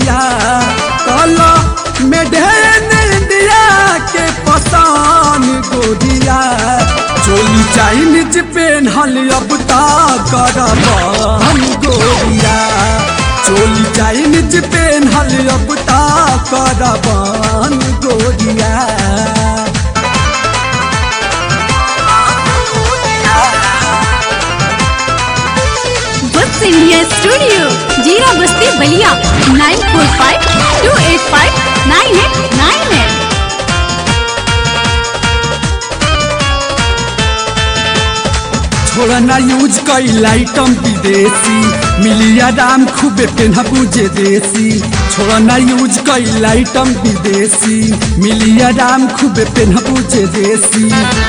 गोरिया कला मेढेन इंडिया के पसान गोरिया चोली चाइनीज पेन्हल अब ता करबान गोरिया चोली चाइनीज पेन्हल अब ता करबान गोरिया books India studio Jeera Basti Ballia nine four five two eight five nine eight nine eight छोड़ना यूज कई आइटम विदेशी मिलिया दाम खूबे पेनहबू जे देसी छोड़ना यूज कई आइटम विदेशी मिलिया दाम खूबे पेनहबू जे देसी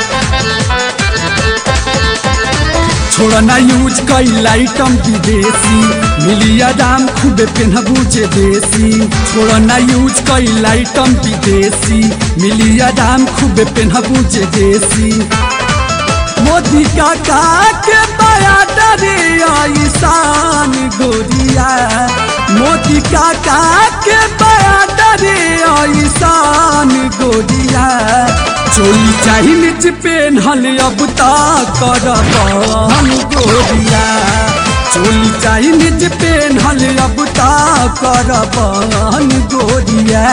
छोड़ना यूज कई आइटम विदेशी मिलिया दाम खूबे पेनहबू जे देसी छोड़ना यूज कई आइटम विदेशी मिलिया दाम खूबे पेनहबू जे देसी मोदी काका के बया डरे ईशान गोरिया मोदी काका के बया डरे ईशान गोरिया चोली चाही निच पेन्हल अब ता करबान गोरिया चोली चाही निच पेन्हल अब ता करबान गोरिया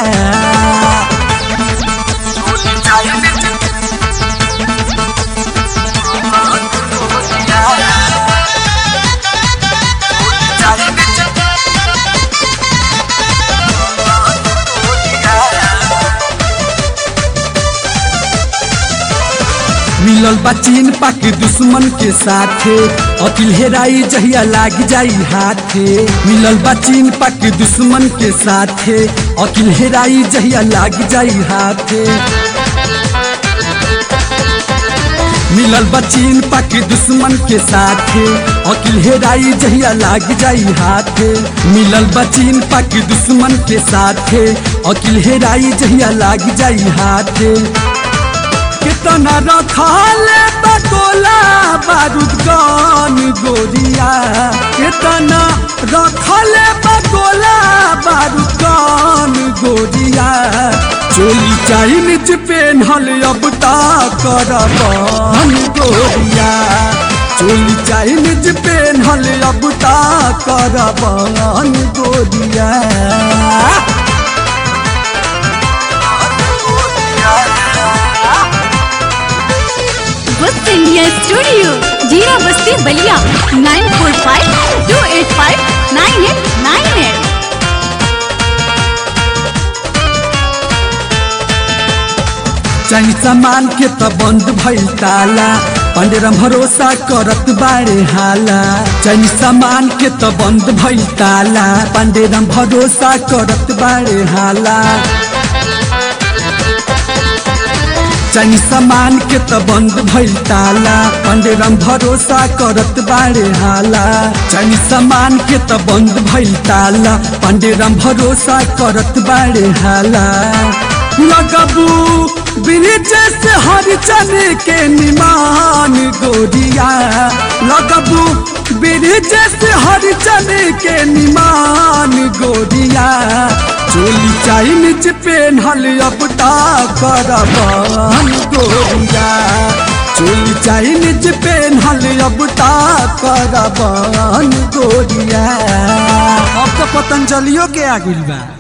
मिलल बा चीन पाक दुश्मन के साथे अकिल हेराई जहिया लाग जाई हाथे मिलल बा चीन पाक दुश्मन के साथे अकिल हेराई जहिया लाग जाई हाथे मिलल बा चीन पाक दुश्मन के साथे अकिल हेराई जहिया लाग जाई हाथे मिलल बा चीन पाक दुश्मन के साथे अकिल हेराई जहिया लाग जाई हाथे कितना रखाले बटोला बारूद गान गोरिया कितना रखले बटोला बारूद गान गोरिया चोली चाइनीज पेन्हल अब ता करबान गोरिया चोली चाइनीज पेन्हल अब ता करबान गोरिया books India studio Jeera Basti Ballia nine four five two eight five nine eight nine eight चाही सामान के त बंद भइल ताला पंडेरम भरोसा करत बारे हाला चाही सामान के त बंद भइल ताला पंडेरम भरोसा करत बारे हाला चाही सामान के त बंद भइल ताला पंडेरम भरोसा करत बारे हाला चाही सामान के त बंद भइल ताला पंडेरम भरोसा करत बारे हाला लगबू ब्रिज से हर चन के निमान गोरिया लगबू ब्रिज से हर चन के निमान गोरिया चोली चाइनीज पेन्हल अब ता करबान गोरिया चोली चाइनीज पेन्हल अब ता करबान गोरिया अब तो पतंजलियों के आ गइल बा